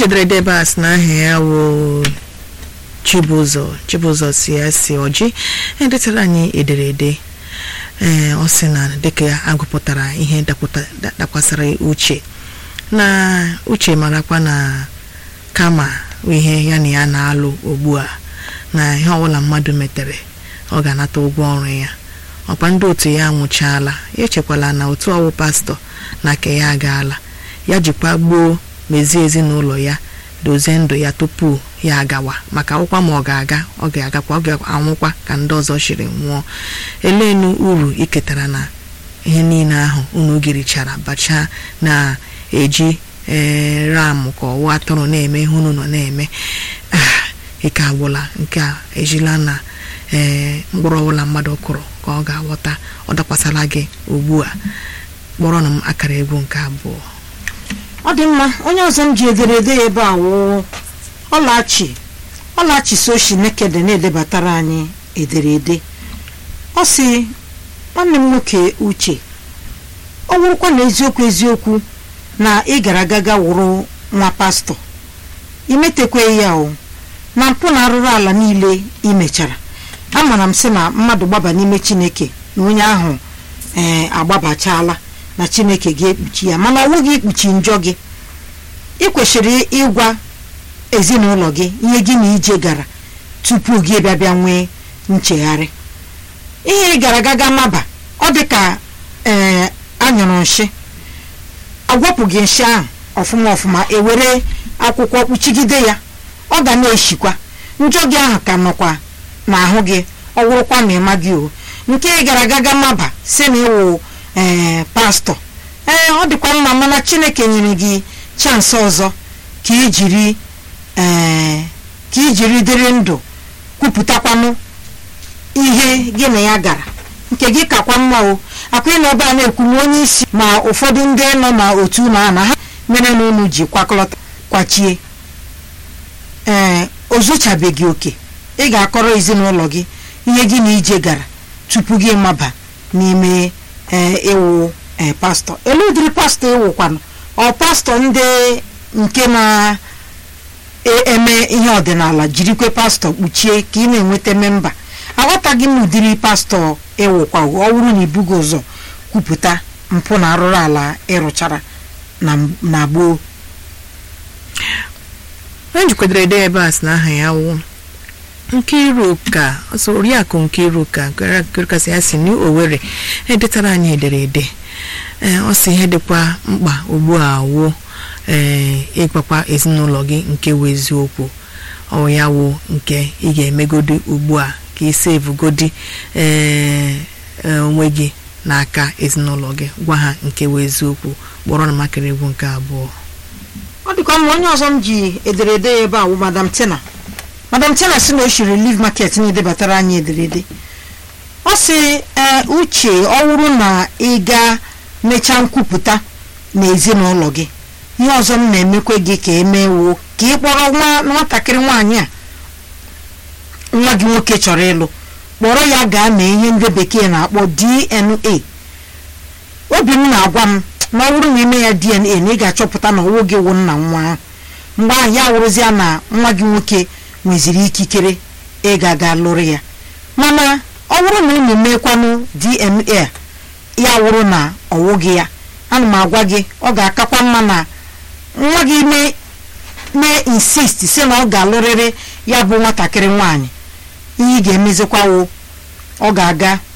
jedere debe a sị na aha ya wụ chibụzọ chibụzọ si ya si ọjị edetara anyị ederede ee ọ sị na dịka ya agụpụtara ihe dapụta- da- dakwasara uche na uche marakwa na kama ihe ya na ya na-alụ ugbu a na ihe ọbụla mmadụ metere ọ ga-anata ụgwọ ọrụ ya ọkwa ndị otu ya anwụchaala ya echekwala na otu ọwụ pastọ na ke ya agaala ya jikwa gboo mezie ezinụlọ ya dozie ndụ ya tupu ya agawa maka akwụkwọ ma ọ ga-aga ọ ga-agakwa ọ ga-anwụkwa ka ndị ọzọ shiri nwụọ eleenu uru iketara na ihe niile ahụ unu girichara bacha na-eji ee ram ka ọwụ atụrụ na-eme ihe unu nọ na-eme ah ike agwụla nke a ejila na ee mkpụrụ ọbụla mmadụ kụrụ ka ọ ga-aghọta ọ dakwasara gị ugbu a kpọrọ na m akara egwu nke abụọ ọ dị mma onye ọzọ m ji ederede ya ebe a wụ ọlachi ọlachi soshi nekede na-edebatara anyị ederede ọ sị nwanne m nwoke uche ọ wụrụkwa na eziokwu eziokwu na ị gara gaga wụrụ nwa pastọ imetekwe ya o na mpụ na arụrụ ala niile imechara amara m sị na mmadụ gbaba n'ime chineke na onye ahụ ee agbabachala na chineke ga-ekpuchi ya mana ọ nweghị ikpuchi njọ gị ị kwesịrị ịgwa ezinụlọ gị ihe gị na ije gara tupu gị bịa bịa nwee nchegharị ihe ị gara gaga maba ọ dị ka ee anyụrụ nsị agwapụ gị nsị ahụ ọfụma ọfụma ewere akwụkwọ kpuchigide ya ọ ga na-eshikwa njọ gị ahụ ka nọkwa n'ahụ gị ọ wụrụkwa na ịma gị o nke ị gara gaga maba si na ịwụ ee pastọ ee ọ dịkwa mma mana chineke nyere gị chansị ọzọ ka ijiri ee ka ijiri dịrị ndụ kwupụtakwanụ ihe gị na ya gara nke gị kakwa mma o akwa na ebe a na-ekwu na onye isi ma ụfọdụ ndị nọ na otu na ana ha mere na unu ji kwakọlọta kwachie ee o zuchabeghị oke ị ga-akọrọ ezinụlọ gị ihe gị na ije gara tupu gị maba n'ime ee ịwụ ee pastọ elu ụdịrị pastọ ịwụkwanụ ọ pastọ ndị nke na-eme ihe ọdịnala jirikwe pastọ kpuchie ka ị na-enweta memba aghọtaghị m ụdịrị pastọ ịwụkwa ọ bụrụ na ibugo ụzọ kwupụta mpụ na arụrụ ala ịrụchara na na gboo onye jikwadere ede ebe a sị na aha ya wụ Nkiruka ọsọ oriakụ Nkiruka nkirikasị ya si n'Owerri edetara anyị ederede ee ọ sị ihe dịkwa mkpa ugbu a wụ ee ịgwakwa ezinụlọ gị nke wụ eziokwu ọ ya wụ nke ị ga-emegodi ugbu a ka ị sevugodi ee onwe gị n'aka ezinụlọ gị gwa ha nke wụ eziokwu kpọrọ na makịrị egwu nke abụọ ọ dịkwa mma onye ọzọ m ji ederede ya ebe a wụ madam tina madam tina si na o shiri live market na-edebatara anyị ederede ọ sị ee uche ọ wụrụ na ị ga mechaa nkwupụta na ezinụlọ gị ihe ọzọ m na-emekwe gị ka emewo ka ị kpọrọ nwa nwatakịrị nwaanyị a nwa gị nwoke chọrọ ịlụ kpọrọ ya gaa mee ihe ndị bekee na-akpọ DNA obi m na-agwa m na ọ bụrụ na ime ya DNA na ị ga-achọpụta na ọwụ gị wụ nna nwa ahụ mgbe ahụ ya wụrụzia na nwa gị nwoke nweziri ikikere ịga ga lụrụ ya mana ọ bụrụ na unu meekwanụ DNA ya wụrụ na ọwụ gị ya ana m agwa gị ọ ga-akakwa mma na nwa gị mee mee insist si na ọ ga-alụrịrị ya bụ nwatakịrị nwaanyị ihe ị ga-emezikwa wụ ọ ga-aga